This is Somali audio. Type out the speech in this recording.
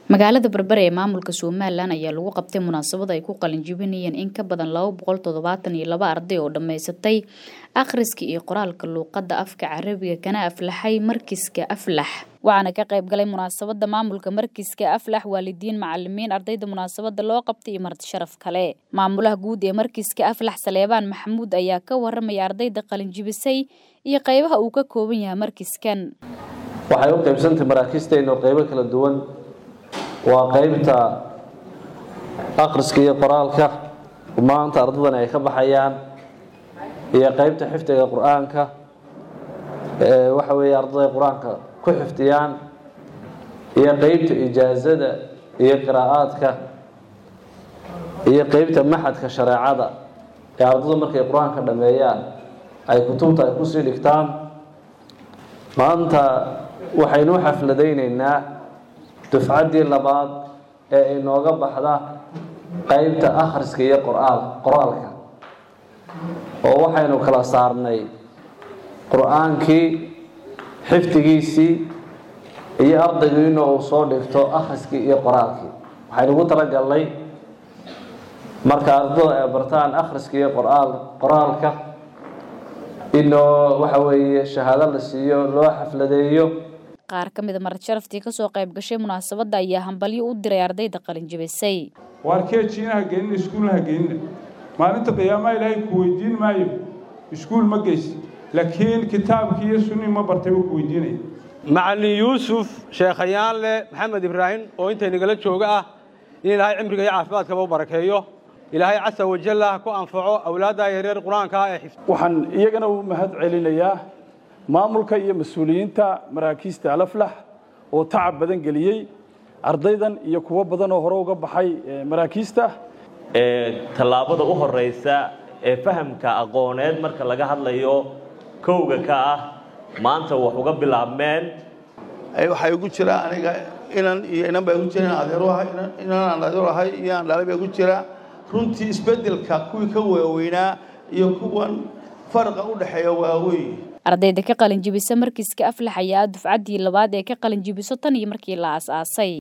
magaalada berbere ee maamulka somalilan ayaa lagu qabtay munaasabad ay ku qalinjibinayeen in ka badan laba boqol toddobaatan iyo laba arday oo dhammaysatay akhriska iyo qoraalka luuqadda afka carabiga kana aflaxay markiska aflax waxaana ka qayb galay munaasabada maamulka markiska aflax waalidiin macalimiin ardayda munaasabada loo qabtay iyo marti sharaf kale maamulaha guud ee markiska aflax saleebaan maxamuud ayaa ka waramaya ardayda qalinjibisay iyo qeybaha uu ka kooban yahay markiskan waxay u qaybsantay maraakiisteenna oo qaybo kala duwan waa qaybta akhriska iyo qoraalka maanta ardadan ay ka baxayaan iyo qaybta xifdiga qur-aanka waxa weeye ardaday qur-aanka ku xifdiyaan iyo qaybta ijaazada iyo qiraa'aadka iyo qaybta maxadka shareecada ee ardadu markay qur-aanka dhameeyaan ay kutubta ay kusii dhigtaan maanta waxaynu u xafladaynaynaa dufcaddii labaad ee inooga baxda qaybta akhriska iyo qoraal qoraalka oo waxaynu kala saarnay qur-aankii xifdigiisii iyo ardaygu inuu uu soo dhigto akhriskii iyo qoraalkii waxaynu ugu talagalnay marka ardada ay bartaan akhriska iyo qoraal qoraalka inoo waxa weeye shahaado la siiyo loo xafladeeyo qaar ka mida marti sharaftii kasoo qayb gashay munaasabadda ayaa hambalyo u diray ardayda qalinjibisay waar keejiina ha geenina iskuulna ha geenina maalinta qiyaamaha ilaahay ku weydiin maayo iskuul ma geysi laakiin kitaabkii iyo sunnii ma bartay buu ku weydiinaya macallin yuusuf sheekhayaanle maxamed ibraahim oo intay nagala jooga ah in ilaahay cimriga iyo caafimaadkaba u barakeeyo ilaahay casa wajalla ha ku anfaco awlaadda yaryar qur-aanka ee xifd waxaan iyagana u mahad celinayaa maamulka iyo mas-uuliyiinta maraakiista alaflax oo tacab badan geliyey ardaydan iyo kuwo badan oo hore uga baxay maraakiista tallaabada u horeysa ee fahamka aqooneed marka laga hadlayo kowga ka ah maanta wax uga bilaabmeen waxaa igu jira aniga inan iyo inan baa igu jira inaan adeero ahay inan aan adeero ahay iyo aan dhalay baa igu jira runtii isbeddelka kuwii ka waaweynaa iyo kuwan farqa u dhexeeya waaweyn ardayda ka qalinjibisa markiska aflax ayaa dufcaddii labaad ee ka qalinjibiso tan iyo markii la aas-aasay